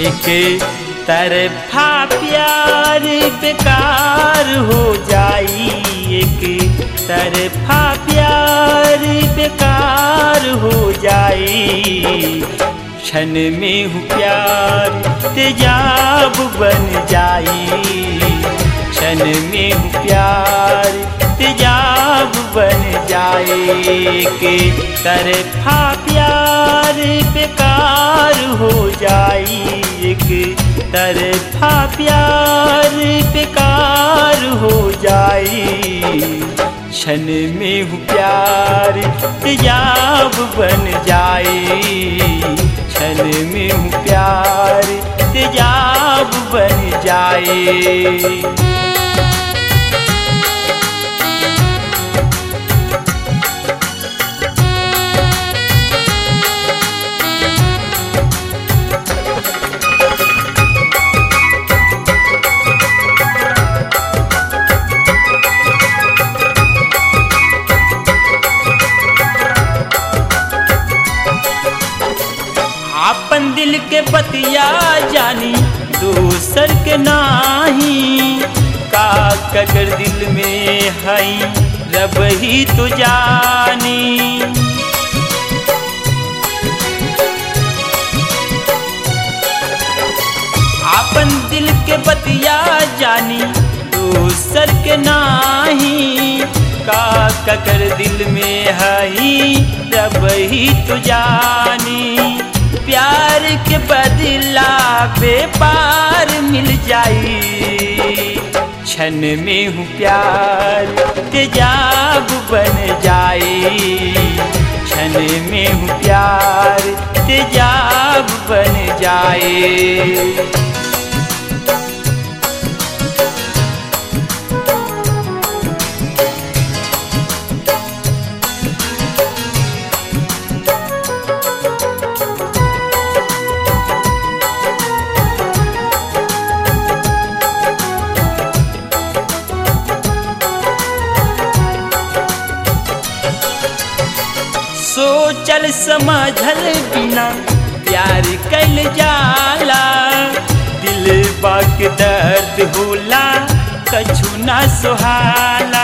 एक तरफा प्यार बेकार हो जाई एक तरफा प्यार बेकार हो जाई क्षण में हूँ प्यार तेजाब बन जाई क्षण में हूँ प्यार तेजाब बन जाए के तरफा प्यार बेकार हो जाई एक तरफा प्यार बेकार हो जाई क्षण में हूँ प्यार तेजाब बन जाए क्षण में हूँ प्यार तेजाब बन जाए आपन दिल के बतिया जानी दूसर के नाही का कगर दिल में हई रब ही तो जानी आपन दिल के बतिया जानी दूसर के नाही का ककर दिल में हई रब ही तो जानी प्यार के बदला बेपार मिल जाई क्षण में हूँ प्यार तेजाब बन जाए क्षण में हूँ प्यार तेजाब बन जाए सोचल समझल बिना प्यार कैल जाला दिल बाक दर्द होला कछु ना सुहाला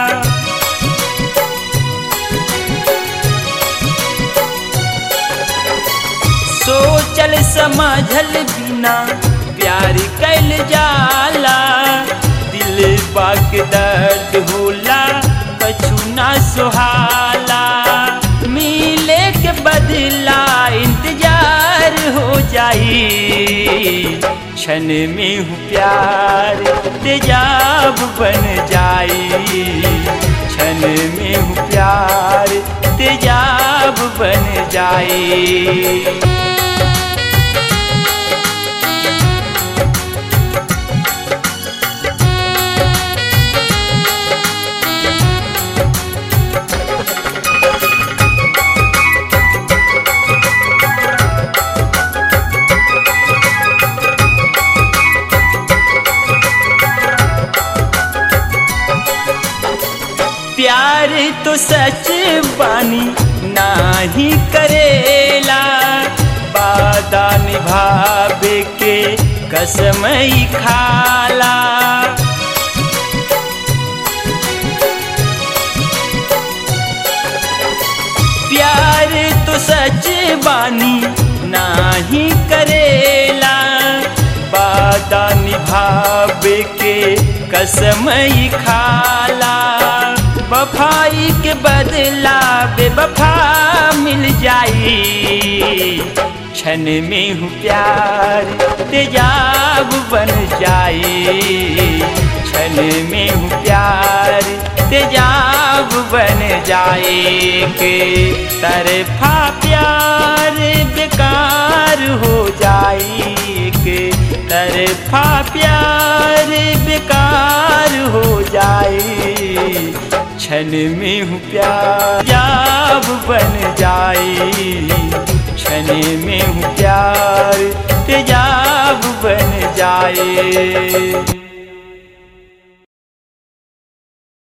सोचल समझल बिना प्यार कैल जाला दिल बाक दर्द होला कछु ना सुहाला मिले के बदला इंतजार हो जाई क्षण में हूँ प्यार तेजाब बन जाई क्षण में हूँ प्यार तेजाब बन जाए प्यार तो सच बानी नाही करेला वादा निभावे के कसम ही खाला प्यार तो सच बानी नाही करेला वादा निभावे के कसम ही खाला वफाई के बदला बेवफा मिल जाई क्षण में हूँ प्यार तेजाब बन जाए क्षण में हूँ प्यार तेजाब बन जाए के तरफा प्यार बेकार हो जाए के तरफा प्यार बेकार हो जाए क्षण में हूँ प्यार जाब बन जाए क्षण में हूँ प्यार तेजाब बन जाए